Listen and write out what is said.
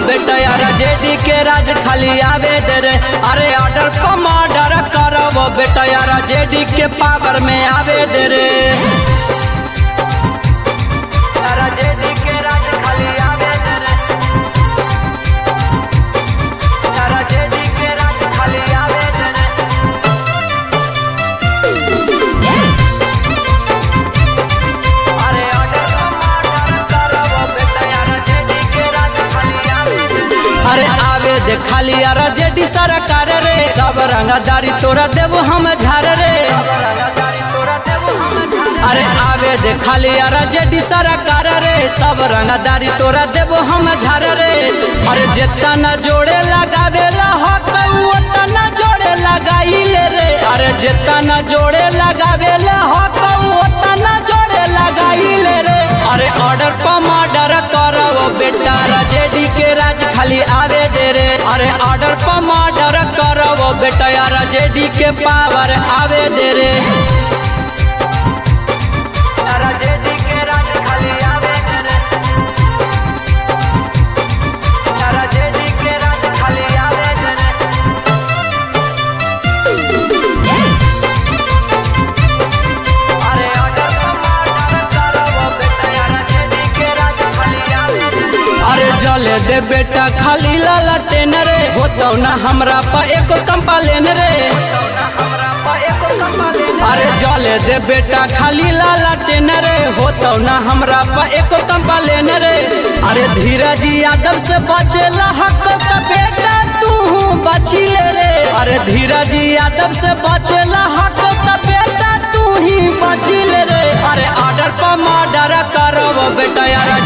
बेटा यार जेडी के राज खाली आवे दे रे अरे ऑर्डर पर मर्डर करब बेटा यार जेडी के पावर में आवे दे रे यार जेडी के राज खाली आवे दे रे यार जेडी के राज खाली आवे दे रे अरे ऑर्डर पर मर्डर करब बेटा यार जेडी के राज खाली आवे दे रे अरे आवे दे खाली यार जेडी सरकार रे सब रंगदारी तोरा देबो हम झार रे अरे आवे दे खाली यार जेडी सरकार रे सब रंगदारी तोरा देबो हम झार रे अरे जेतना न जोड़े लगावे ला हक ओतना जोड़े लगाइले रे अरे जेतना न जोड़े लगावे ला हक ओतना जोड़े लगाइले रे अरे ऑर्डर पर मर्डर करब बेटा राजेडी के राज खाली आवे दे रे अरे ऑर्डर पर मर्डर करब बेटा यार जेडी के पावर आवे दे रे राजेडी के राज खाली आवे दे रे राजेडी के राज खाली आवे दे रे अरे ऑर्डर पर मर्डर करब बेटा यार जेडी के राज खाली आवे दे रे अरे जले दे बेटा खाली लाला टेन रे होतौ ना हमरा पा एको कंपालेन रे अरे जले दे बेटा खाली लाला टेन रे होतौ ना हमरा पा एको कंपालेन रे अरे धीरज यादव से बचेला हक का बेटा तू बची ले रे अरे धीरज यादव से बचेला हक का बेटा तू ही बची ले रे अरे ऑर्डर पर मर्डर करब बेटा यार